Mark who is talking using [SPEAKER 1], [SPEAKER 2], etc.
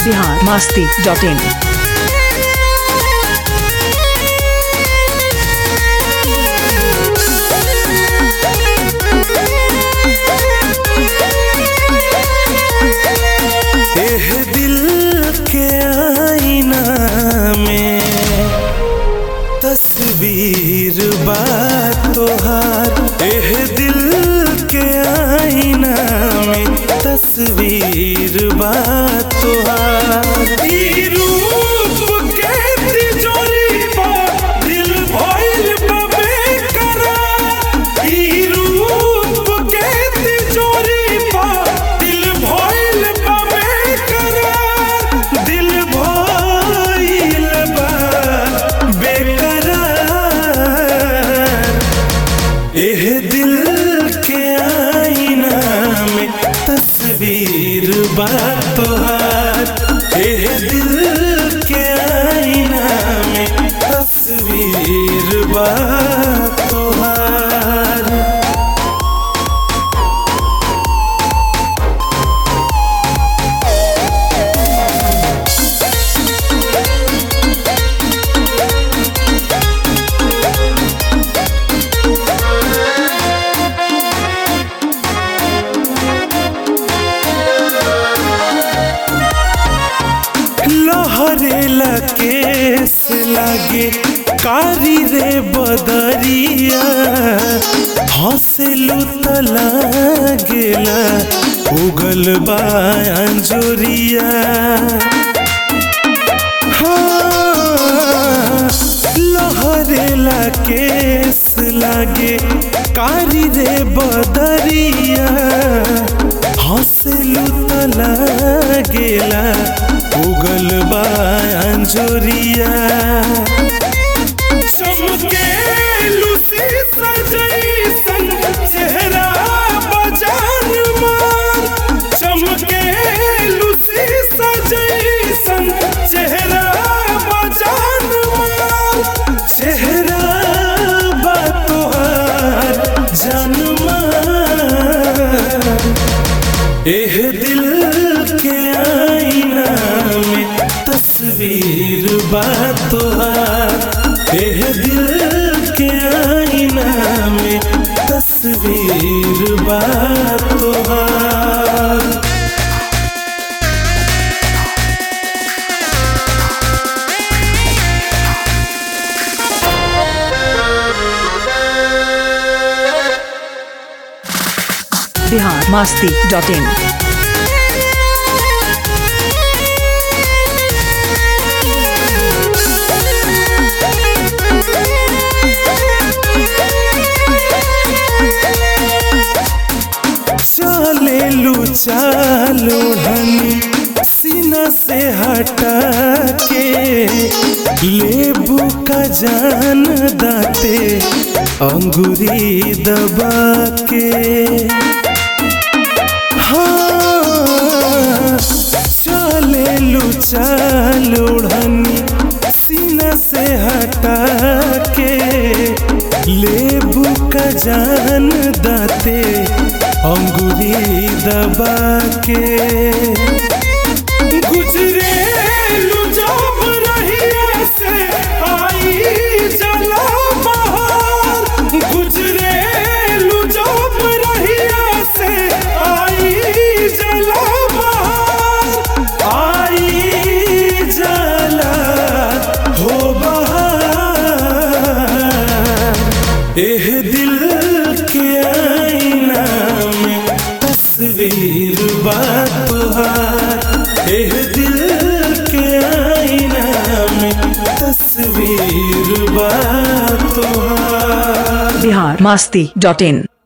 [SPEAKER 1] Bihar Masti dot in
[SPEAKER 2] एह दिल के आईना में तस्वीर बा तोहार एह दिल के आईना में तस्वीर बा तोहार ई रूप के तिजोरी बा, दिल भइल बा बेकरार। ई रूप के तिजोरी बा, दिल भइल बा बेकरार। दिल भइल बा बेकरार। एह दिल के आईना में तस्वीर बा तोहार एह दिल के आईना में तस्वीर बा तोहार लहरेला केस लागे कारी रे बदरिया हंसलू त लागेला उगल बा अंजोरिया हाँ, लहरेला केस लागे कारी रे बदरिया हंसलू त लागेला उगल बा अंजोरिया चमकेलू शीशा जैसन चेहरा बजान मार चमकेलू शीशा जैसन चेहरा बजान मार चेहरा बा तोहार जान मार एह दिल के आईना में तस्वीर बा तोहार एह दिल के आईना में तस्वीर बा तोहार
[SPEAKER 1] बिहार मास्ती डॉट इन
[SPEAKER 2] चले लू चालो ढनी सीना से हटा के लेबू का जान दाते अंगूरी दबा के हाँ चले लू चालो ढनी सीना से हटा के लेबू का जान दाते अंगूरी दबा के गुजरे जब रहिए से आई जला बहार गुजरे जब रहिए से आई जला बहार आई जला हो बहार एह दिल के आईना में तस्वीर बा तोहार एह दिल के आईना में तस्वीर बा तोहार
[SPEAKER 1] बिहार मास्ती डॉट इन